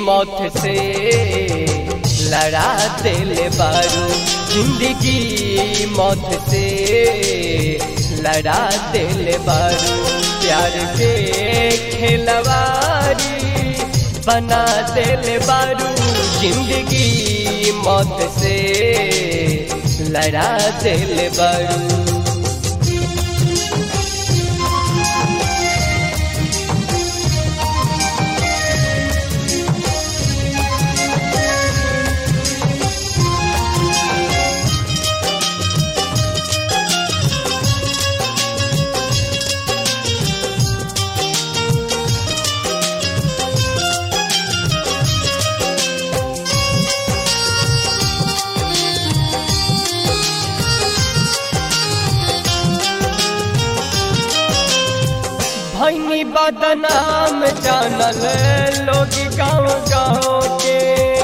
मौत से लड़ा दिल बारू जिंदगी मौत से लड़ा दिल बारू प्यार के खिलवारी बना दिल बारू जिंदगी मौत से लड़ा दिल बारू भैनी बदनाम जानल लोग गाँव गाँव के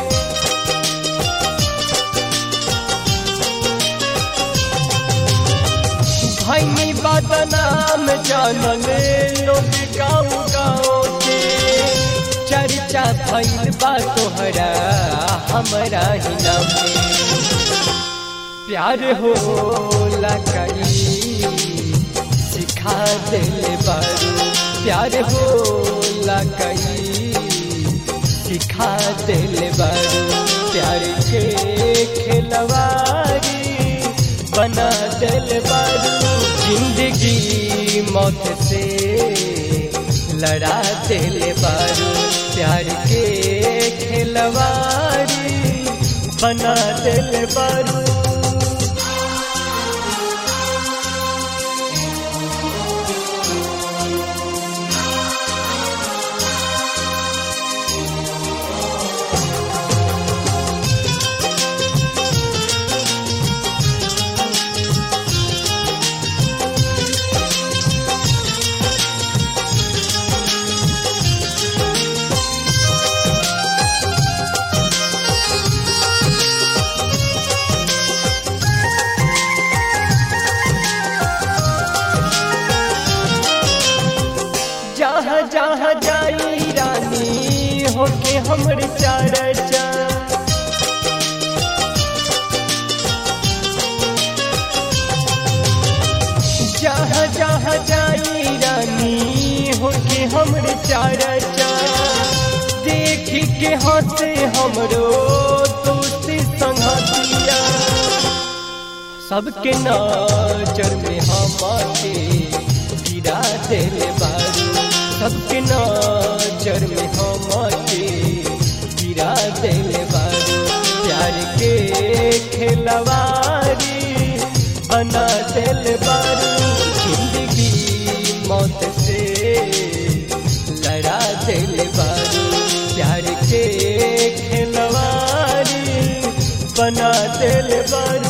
भैनी बदनाम जानल लोग गाँव गाँव के चर्चा भैल बा तोहरा हमरा ही नाम पे प्यार हो कई सिखा दिल बारू प्यार हो कई सिखा दिल बारू प्यार के खिलवारी बना दिल बारू जिंदगी मौत से लड़ा दिल बारू प्यार के खिलवारी बना दिल बारू जहाँ जहाँ जाई रानी होके हमर चर्चा जहाँ जहाँ जाई रानी होके हमर चर्चा देख के हंसे हमरो दोस्ती संगतिया सबके नजर में हमारे गिरा दिल बारू सबके नजर में हमारे गिरा दिल बारू प्यार के खिलवारी बना दिल बारू जिंदगी मौत से लड़ा दिल बारू प्यार के खिलवारी बना दिल बारू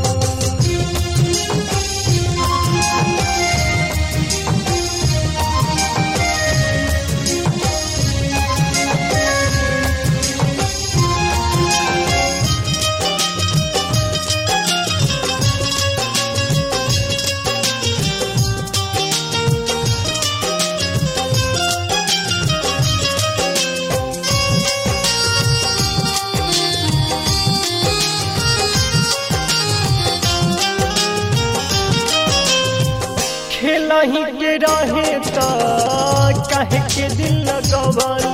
खेलही के रहे त कहे के दिल लगवलू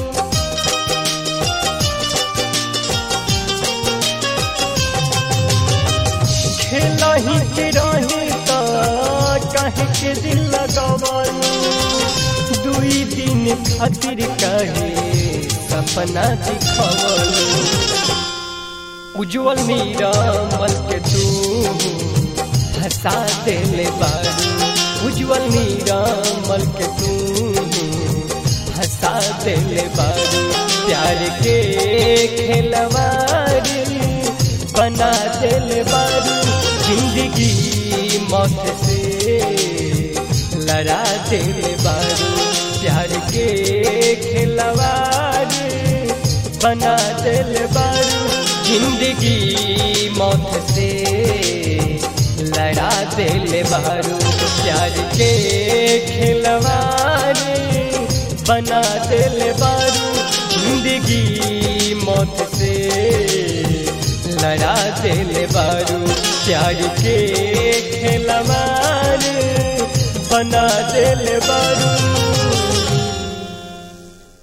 खेलही के रहे त कहे के दिल लगवलू दुई दिन खातिर कहे सपना दिखवलू उज्जवल नीरमल के तू हंसा दिल बारू उज्जवल नीरमल के तू हंसा दिल बारू प्यार के खिलवारी बना दिल बारू जिंदगी मौत से लड़ा दिल बारू प्यार के खिलवारी बना दिल बारू जिंदगी मौत से लड़ा दिल बारू प्यार के खिलवारी बना दिल बारू जिंदगी मौत से लड़ा दिल बारू प्यार के खेलवार बना दिल बारू